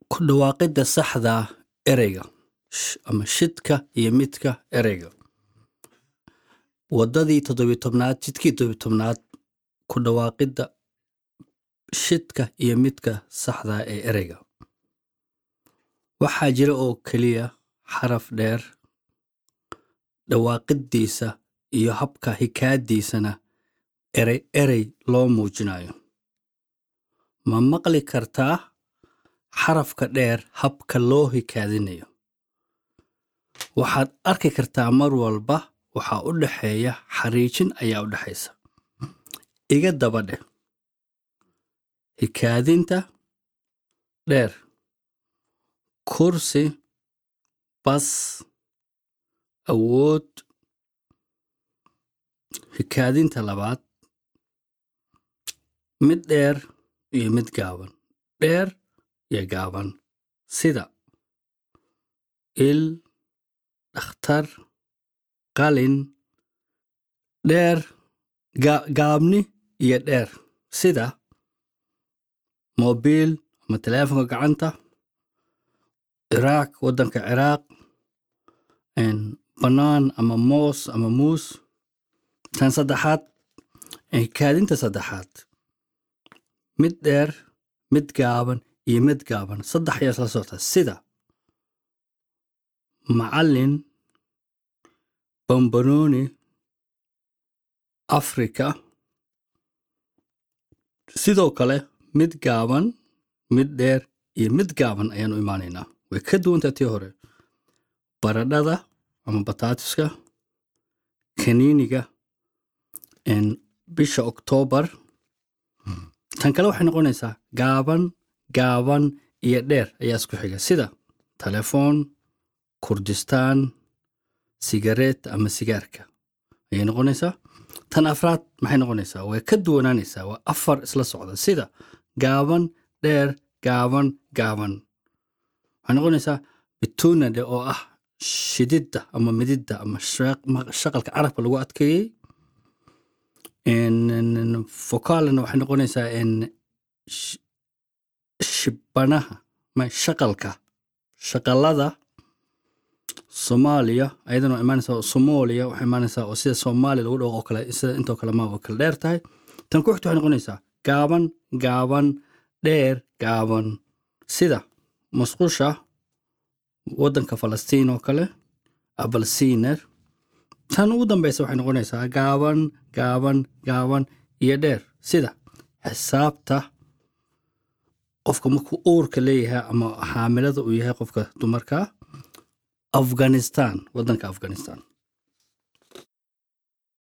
ku dhawaaqidda saxda ah ereyga sh- ama shidka iyo midka ereyga waddadii toddobiy tobnaad jidkii toddobiy tobnaad ku dhawaaqidda shidka iyo midka saxda ah ee ereyga waxaa jira oo keliya xaraf dheer dhawaaqiddiisa iyo habka hikaadiisana erey erey loo muujinayo ma maqli kartaa xarafka dheer habka loo hikaadinayo waxaad arki kartaa mar walba waxaa u dhexeeya xariijin ayaa u dhexaysa iga daba dheh hikaadinta dheer kursi bas awood hikaadinta labaad mid dheer iyo mid gaaban dheer iyo gaaban sida il dhakhtar qalin dheer ga- gaabni iyo dheer sida mobiil ama teleefonka gacanta ciraaq waddanka ciraaq een, bannaan ama moos ama muus tan saddexaad ee hikaadinta saddexaad mid dheer mid gaaban iyo mid gaaban saddex ayaa isla socota sida macallin bambanooni afrika sidoo kale mid gaaban mid dheer iyo mid gaaban ayaan u imaanaynaa way ka duwantaa tii hore baradhada ama bataatiska kaniiniga een, bisha oktoobar tan kale waxay noqonaysaa gaaban gaaban iyo dheer ayaa isku xiga sida telefoon kurdistaan sigareet ama sigaarka ayay noqonaysaa tan afraad maxay noqonaysaa way ka duwanaanaysaa waa afar isla socda sida gaaban dheer gaaban gaaban waxay noqonaysaa bitunade oo ah shididda ama mididda ama shaq- ma- shaqalka carabka lagu adkeeyey focalna waxay noqonaysaa en sh- shibanaha ma shaqalka shaqalada soomaaliya ayadana waa imaanaysaa somalia waxay imaanaysaa oo sida soomaaliya lagu dhawo oo kale sida intoo kale ma oo kale dheer tahay tan ku xigta waxay noqonaysaa gaaban gaaban dheer gaaban sida musqusha waddanka falastiin oo kale abalsiiner tan ugu dambeysa waxay noqonaysaa gaaban gaaban gaaban iyo dheer sida xisaabta qofka markuu uurka leeyahay ama xaamilada uu yahay qofka dumarka afghanistan waddanka afghanistan